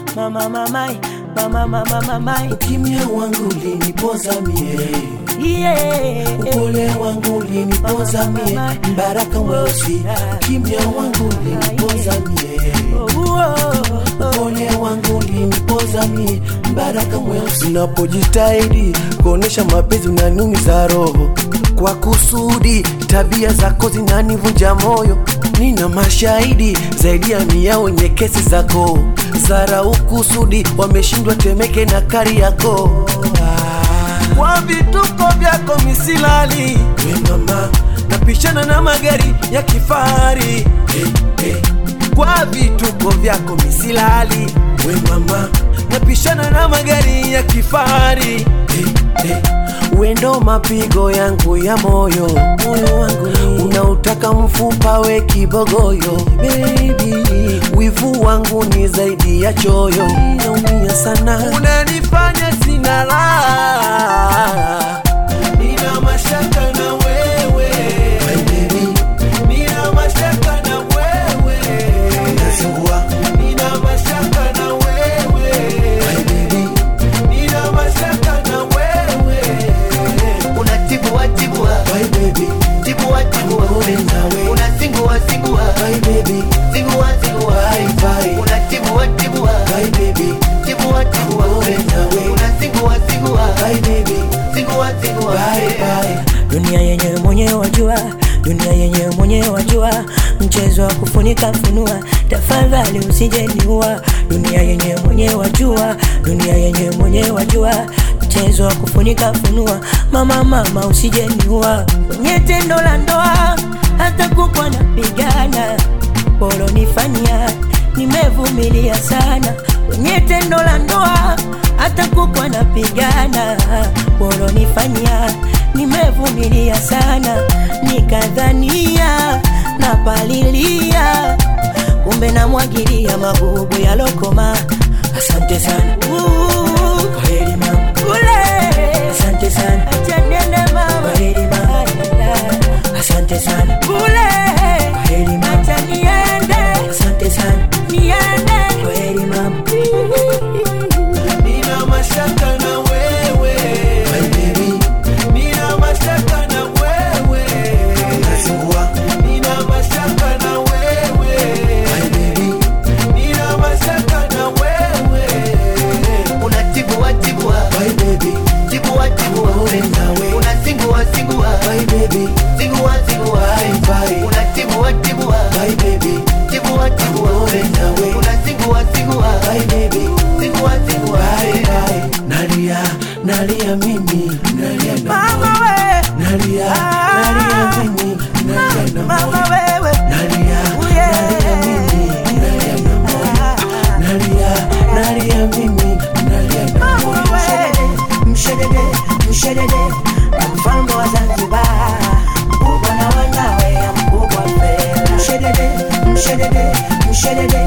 mama mamai mama mama mamai Ukimya wangu ulinipoza mie, yeah. upole wangu ulinipoza mie, mbaraka mweusi. Ukimya wangu ulinipoza mie, Oh, oh, oh. upole wangu ulinipoza mie, mbaraka mweusi. Unapojitahidi kuonesha mapenzi unaniumiza roho kwa kusudi, tabia zako zinanivunja moyo. Nina mashahidi zaidi ya mia wenye kesi zako, zarau kusudi, wameshindwa Temeke na Kariakoo. Ah kwa vituko vyako misilali we mama napishana na magari ya kifahari hey, hey. kwa vituko vyako misilali we mama napishana na magari ya kifahari hey, hey. wendo mapigo yangu ya moyo moyo wangu ni- unautaka mfupa we kibogoyo baby wivu wangu ni zaidi ya choyo naumia sana unanifanya sina raha nina mashaka na wewe My baby. nina mashaka na wewe Unazingua. nina mashaka na wewe My baby. nina mashaka na wewe unatibua tibua My baby. tibua tibua Mbona nawe? unasingua singua My baby. singua singua Bye, bye. unatibua tibua My baby. tibua tibua Mbona nawe? unasingua singua My baby. singua singua Bye, bye. dunia yenyewe mwenyewe wajua dunia yenyewe mwenyewe wajua mchezo wa kufunika funua tafadhali usijeniua dunia yenyewe mwenyewe wajua dunia yenyewe mwenyewe wajua mchezo wa kufunika funua mama mama usijeniua kwenye tendo la ndoa hata kukwa napigana polonifanyia nimevumilia sana kwenye tendo la ndoa hata kukwa napigana polonifanyia nimevumilia sana nikadhania napalilia kumbe namwagilia magugu ya lokoma asante sana Ooh, kwaheri mama kule asante sana acha niende mama kwaheri mama asante sana kule kwaheri mama acha niende asante sana niende kwaheri mama Nina mashaka na wewe My baby. Nina mashaka na wewe Unazingua. Nina mashaka na wewe My baby. Nina mashaka na wewe unatibua tibua My baby. tibua tibua Mbona nawe? unasingua singua My baby. singua singua Bye, bye. unatibua tibua My baby. tibua tibua Mbona nawe? unasingua singua My baby. singua singua Bye, bye. Nalia, nalia mimi Nalia na mama moyo. we Nalia, nalia mimi Nalia na mama moyo. wewe Nalia, nalia mimi Nalia na moyo. Nalia, nalia mimi Nalia na moyo. mshedede mshedede mfalme wa Zanzibar mkubwa na wanawe mkubwa fela mshedede mshedede mshedede